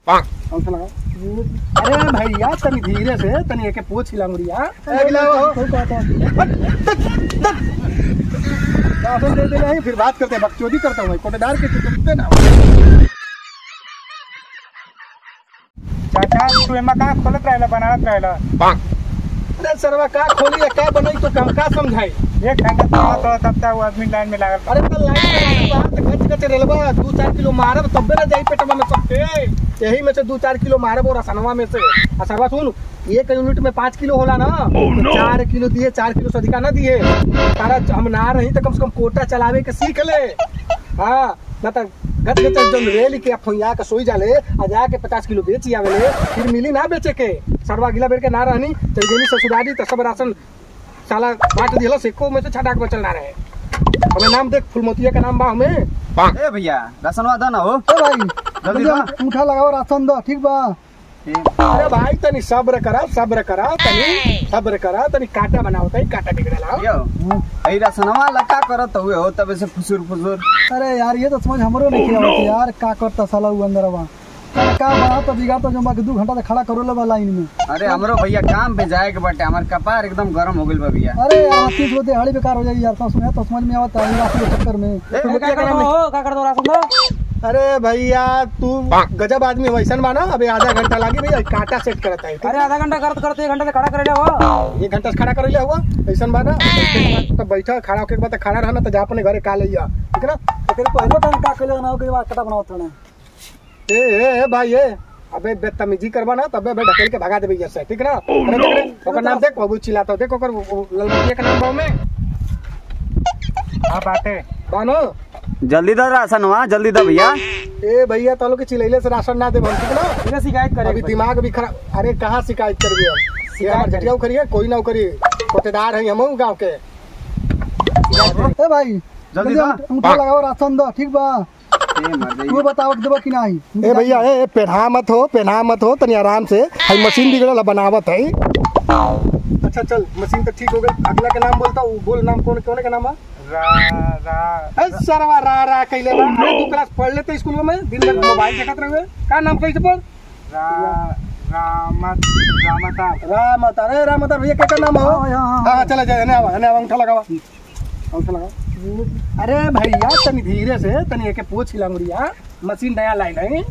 अंगूठा लगाओ अरे भैया तनी धीरे से तनी एके पूछ हिलांगुरिया अगला हो राशन दे दे नहीं फिर बात करते हैं बकचोदी करता हूँ मैं, कोटेदार के चुपते ना चाचा तू एमा का खोलत रहेला बनावत रहेला अरे सरवा का खोली है का बनाई तो हम का समझाई एक घंटा तो तो तब तक वो आदमी लाइन में लागल अरे तो लाइन बाहर से गच गच रेलवा दू चार किलो मारब तब्बे ना जाई पेटवा में सबके यही में से दू चार किलो मारब और असनवा में से आ सरवा सुन एक यूनिट में पाँच किलो होला ना तो चार किलो दिए चार किलो से अधिका ना दिए तारा हम ना रही तो कम से कम कोटा चलावे के सीख ले हाँ ना तो गच गच जब रेल के फैया के सोई जाले आ जाके पचास किलो बेची आवेले फिर मिली ना बेचे के सरवा गिला बेर के ना रहनी तो गेली ससुरारी तो सब राशन साला बांट दिया सिक्को में से छटाक बचल ना रहे हमें नाम देख फुलमोतिया का नाम बा हमें ए भैया राशनवा दो ना हो ए भाई जल्दी दो। उठा लगाओ राशन दो ठीक बा अरे भाई तनी सब्र करा सब्र करा तनी सब्र करा तनी काटा बनाओ तनी काटा बिगड़ला यो ए राशनवा लका करत हुए हो तबे से फुसुर फुसुर अरे यार ये तो समझ हमरो नहीं किया होता यार का करता साला वो अंदर बा का का बना तो बिगा तो जमा के दू घंटा तक खड़ा करो ले बा लाइन में अरे हमरो भैया काम पे जाए के बाटे हमार कपार एकदम गरम हो गइल बा भैया अरे यार तीस गो दिहाड़ी बेकार हो जाएगी यार तो सुने तो समझ में आवता है राशन के चक्कर में फुलमोतिया का नाम नहीं- अरे भैया तू गजब आदमी वैसन बा ना अबे आधा घंटा लागी भैया काटा सेट करता है अरे आधा घंटा करते करते एक घंटा से खड़ा करे हो एक घंटा से खड़ा कर लिया हुआ ऐसन बा ना तो बैठा खड़ा होके के बाद खड़ा रहना तो जा अपने घरे का लिया ठीक है ना एकरे पहले टाइम का कले ना के बाद कटा बनावत रहना ए ए ए भाई ए अबे बदतमीजी करबा ना तबे बे ढकेल के भगा देबे यहाँ से ठीक ना अरे देख रे ओकर नाम देख बाबू चिल्लाता देख ओकर वो- वो ललमतिया के नाम बाव में हाँ बाटे बानो जल्दी दो राशनवा जल्दी दो भैया ए भैया तालो के चिलैले से राशन ना देब हम ठीक ना इन्हें शिकायत करे अभी दिमाग भी खराब अरे कहाँ शिकायत करबी हम ये हमार झटिया करिए कोई ना करिए कोटेदार है हम गांव के ए भाई जल्दी जल्दी दो। उठा लगाओ राशन दो ठीक बा ए मर तू गई बताओ कि देबो कि नहीं ए भैया ए पेढ़ा मत हो पेढ़ा मत हो तनी आराम से हई मशीन बिगड़ल बनावत है अच्छा चल मशीन तो ठीक हो गई अगला के नाम बोलता हूँ बोल नाम कौन कौन का नाम है रा रा ए, सरवा रा रा कैले बा अरे तू क्लास पढ़ लेते स्कूल में दिन भर मोबाइल देखत रहे का नाम कैसे पढ़ रा रामत रामता राम अवतार ए राम अवतार भैया क्या नाम हो हाँ, हाँ, हाँ चला जाए ने आवा ने आवा अंगूठा लगावा अंगूठा लगाओ अरे भैया तनी धीरे से तनी एके पूछ हिलांगुरिया मशीन नया लाई नहीं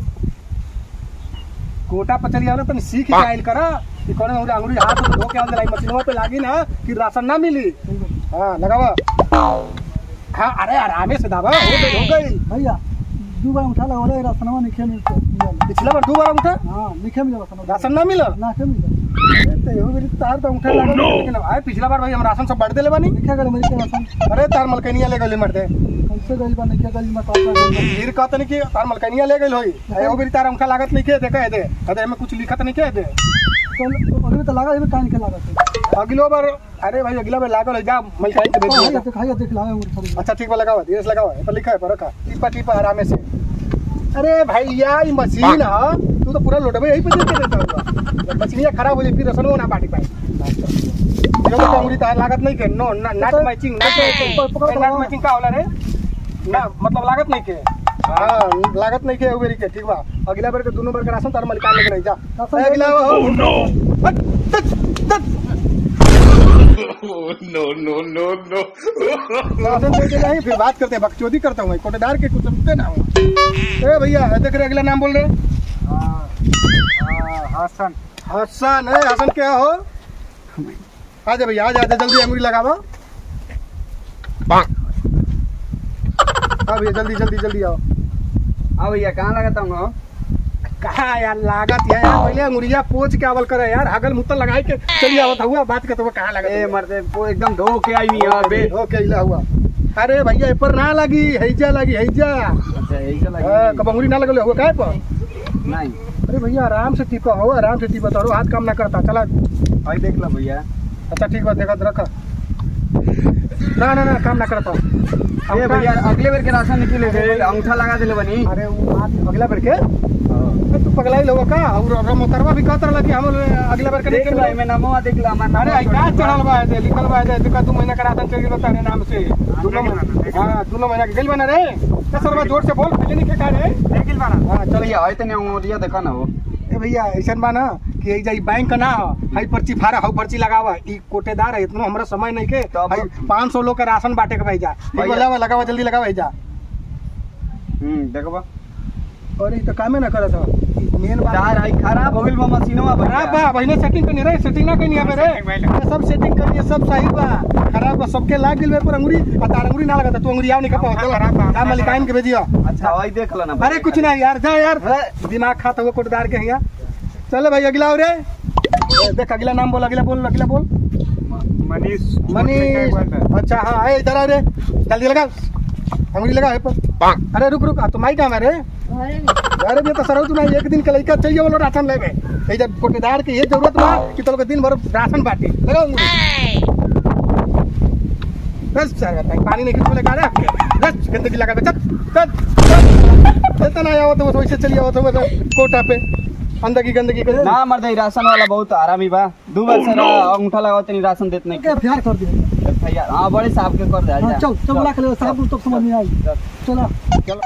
कोटा पचलिया ना तनी सीख के आइल करा कि कौन अंगुरी अंगुरी हाथ धो के अंदर लाई मशीनवा पे लागी ना कि राशन ना मिली हाँ लगावा हाँ अरे आरामे से दावा हो गई हो गई भैया दू बार उठा लगाओ रे राशनवा नहीं खेल पिछला बार दो बार अंगूठा हां लिखे में राशन राशन ना मिला ना के मिल तो एहो बेरी तार तो अंगूठा लगा लेकिन आए पिछला बार भाई हम राशन सब बढ़ देले बानी लिखे गले मेरे के राशन अरे तार मलकनिया ले गले मरते कैसे गइल बा नहीं के गइल मैं कहता फिर कहत नहीं कि तार मलकनिया ले गइल होई एहो बेरी तार अंगूठा लागत नहीं के दे कह दे अरे में कुछ लिखत नहीं के दे तो अगले तो लगा इमे कान के लागत अगलो बार अरे भाई अगला बार लागल है जा मलकनी के है बेच देख खाइए देख लाए उंगली थोड़ी अच्छा ठीक बा लगावा धीरे से लगावा ए पर लिखा है पर रखा टिपा टिपा आरामे से अरे भैया ये मशीन है तू तो पूरा लोटबे यही पे दे के देता होगा मशीनिया खराब हो जाए फिर रसनो ना बाटी पाए ये तो अंगुली तार लागत नहीं के नो नट मैचिंग नट नट मैचिंग का होला रे ना मतलब लागत नहीं के हाँ लागत नहीं के उबेरी के ठीक बा अगला बार के दोनों बार के राशन तार मलिकान लेके नहीं जा राशन ए, अगला हो नो राशन दे के नहीं फिर बात करते हैं बकचोदी करता हूँ मैं, कोटेदार के कुछ समझते ना हूँ ए भैया ए, देख रहे अगला नाम बोल रहे हसन हसन है हसन क्या हो आ जा भैया आ जा आ जा, जल्दी अंगुली लगावा हाँ भैया जल्दी जल्दी जल्दी आओ हाँ भैया कहाँ लगाता हूँ कहा यार लागत है यार पहले अंगुरिया पोच के आवल करे यार हगल मुत्तल लगाई के चली आवत हुआ बात करते हुए कहाँ लगा ए मरते वो एकदम धो के आई हुई यहाँ पे ओके इला हुआ अरे भैया ए पर ना लगी हैजा लगी हैजा अच्छा यही चला हाँ, कब अंगुरी ना लगल हुआ काहे पर नहीं अरे भैया आराम से टिपा हो आराम से टिपा तारो हाथ काम ना करता चला भाई देख लो भैया अच्छा ठीक बा देखा रखा ना ना ना काम ना करता ए भैया अगले बार के राशन निकले थे अंगूठा लगा दिले बनी अरे वो हाथ अगला बेर के अरे तू पगलाई लोग का और और मोतरवा भी कहत रहला कि हम अगला बार के देख लो नहीं एमे नमवा देख लो हमार अरे आई का चढ़ल बा है लिखल बा है देखा दू महीना का राशन चल गेलो तारे नाम से दोनों महीना हां दोनों महीना के गेल बना रे का सरवा जोर से बोल पहले नहीं के का रे देखिल बाना हां चल चलिए आए तने अंगूरिया देखा ना हो ए भैया ऐसन बा ना कि ई जाई बैंक ना हो हाई पर्ची फाड़ा हाउ पर्ची लगावा ई कोटेदार है इतना हमरा समय नहीं के तब- हाई 500 लोग का राशन बांटे के भाई जा भैया। लगावा लगावा जल्दी लगावा भाई जा हम्म देखबा और ई तो कामे ना करत हो मेन बात चार आई खराब हो गइल बा मशीनवा खराब बा बहिने सेटिंग करनी रे सेटिंग ना करनी है रे Setting भइल। ये सब सेटिंग करनी सब सही बा खराब बा सबके लाग गेल बे पर अंगुरी आ तार अंगुरी ना लगा तू अंगुरी आव नहीं कपा खराब बा, का मालिकाइन के भेजियो अच्छा आई देख लो ना अरे कुछ नहीं यार जा यार दिमाग खाता हुआ कोटदार के यहाँ चलो भाई अगला और ए, देख अगला नाम बोल अगला बोल अगला बोल मनीष मनीष अच्छा हाँ ए इधर आ रे जल्दी लगा अंगुरी लगा है पर अरे रुक रुक आ, तो माई काम है रे अरे मैं तो सरौ तू एक दिन के लड़का चाहिए वाला राशन लेवे ए जब कोटेदार के ये जरूरत बा कि तो लोग दिन भर राशन बांटी लगा अंगुरी बस सर भाई पानी नहीं खींच लगा रे बस गंदगी लगा दे चल चल चल इतना ना आओ तो बस वैसे चलिए आओ तो बस कोटा पे अंदर की गंदगी कर ना मर्द ई राशन वाला बहुत आरामी बा दू बार से ना अंगूठा लगाओ तनी राशन देत नहीं क्या प्यार कर दिया भैया हां बड़े साहब के कर दे हाँ, जा चल चल बुला के ले साहब तो समझ में आई चलो चलो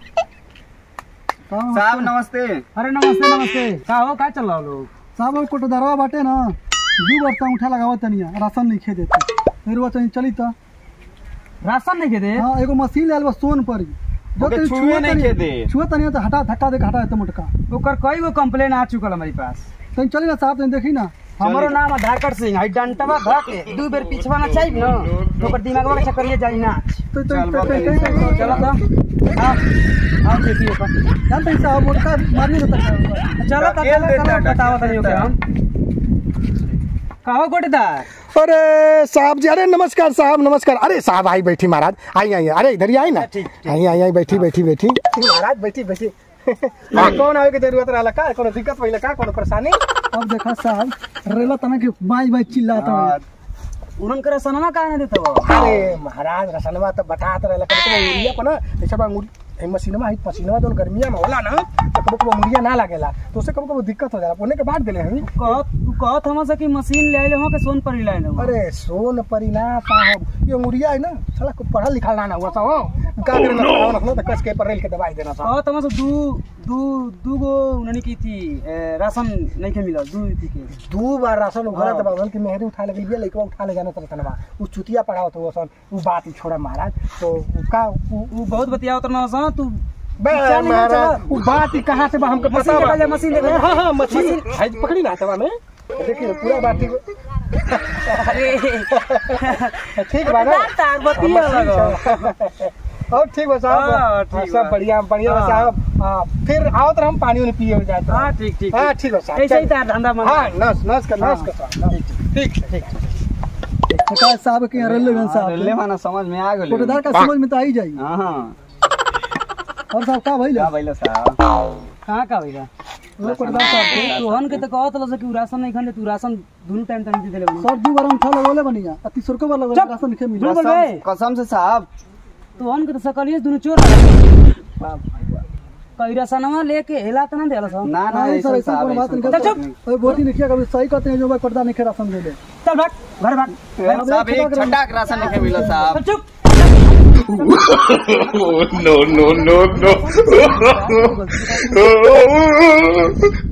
हाँ, साहब नमस्ते अरे नमस्ते नमस्ते का हो का चल रहा लोग साहब वो कोटदारवा बाटे ना दू बार तक उठा लगावा तनिया राशन नहीं खे देते फिर वो चली चली तो राशन नहीं के दे हाँ एगो मशीन ले बा सोन पर ही। जो ओके, तनी छुए छुए नहीं तनी- के दे। छुए तनी तो हटा धक्का दे के हटा देते मोटका ओकर कई गो कंप्लेन आ चुकल हमारे पास तनी चली ना साहब तनी देखी ना हमारो नाम है धाकर सिंह है डंटवा धक दू बेर पिछवा ना चाहिए ना तो ओकर दिमागवा के चक्करिए जाई ना तो तो चल, तो- बाप रे, तो- तो- तो- चलो तो आओ आओ देखिए ओकर जानते हैं साहब मोटका मारिए देता है चलो तो खेल देता है, बताओ तनी खेल ओके देता है। हम कहो गोटेदार अरे साहब जी अरे नमस्कार साहब नमस्कार अरे साहब आई बैठी महाराज आई आई अरे इधर ही आई ना आई आई आई बैठी बैठी बैठी महाराज बैठी बैठी कौन आवे के जरूरत रहला का कोनो दिक्कत भइला का कोनो परेशानी अब देखा साहब रेला तना के बाई बाई चिल्लाता है उनन करे सनमा का ना देतो अरे महाराज रसनवा तो बतात रहला कबो कबो उरिया को ना ऐसा बा मुरी ए मशीनमा है पसीनवा दोन गर्मिया में होला ना तो कबो कबो मुरिया ना लागेला तो उससे कबो कबो दिक्कत हो जाला पुणे के बाद देले हई कह तू कहत हम से कि मशीन ले आइले हो के सोन पर लाइन हो अरे सोन परिना साहब ये मुरिया है ना साला को पढ़ल लिखल ना ना हुआ सा का करे ना ना ना तो कस के पर रेल के दवाई देना सा कहत हम से दू दू दू गो उन्होंने की थी ए, राशन नहीं के मिला दू थी के दू बार राशन उघरा हाँ। दबा उधर की मेहरी उठा लगे ये लइकवा उठा ले जाना तरह तनवा उ चुतिया पड़ाओ तो वो सन उ बात ही छोड़ा महाराज तो उ का उ उ बहुत बतिया उतना सा तू बे चल नहीं महाराज चला। उ बात ही कहां से बा हमको मशीन पता बा देखा जाए, मशीन देखा जाए। हां हां मशीन है पकड़ी ना तवा में देखिए पूरा बात ही अरे ठीक बा ना तार बतिया और ठीक बा साहब हाँ, ठीक हाँ, सब बा। बढ़िया बढ़िया बा हाँ। साहब हाँ, फिर आओ तो हम पानी उनी पिए हो जाते हाँ ठीक ठीक हाँ ठीक है साहब ऐसे ही चल। तार धंधा मन हाँ नस नस का नस हाँ। का साहब ठीक है, ठीक है। देखा साहब के यहाँ रेलवे गन ले साहब माना समझ में आ गेल कोटदार का समझ में तो आई जाई हां हां और साहब का भइल क्या भइल साहब कहाँ का भइला वो कोटदार साहब के तोहन के तो कहत लस कि उ राशन नहीं खंडे तू राशन दोनों टाइम टाइम दे देले बनी सर दू बार हम उठा लगोले बनिया अति सुर को बार लगोले चुप। राशन के मिला चुप। बोल बे। कसम कसम से साहब तोहन के तो सकलिए दोनों चोर कई राशनवा लेके हेला त ना देला सब ना ना नहीं सर ऐसा ऐसा साहब कोई बात ऐसा नहीं चल, करता ओए बोली नहीं किया कभी सही कहते हैं जो भाई कोटदार नहीं के राशन दे दे चल भाग घर भाग साहब एक छटा के राशन नहीं मिला साहब चल चुप no, no, no, no.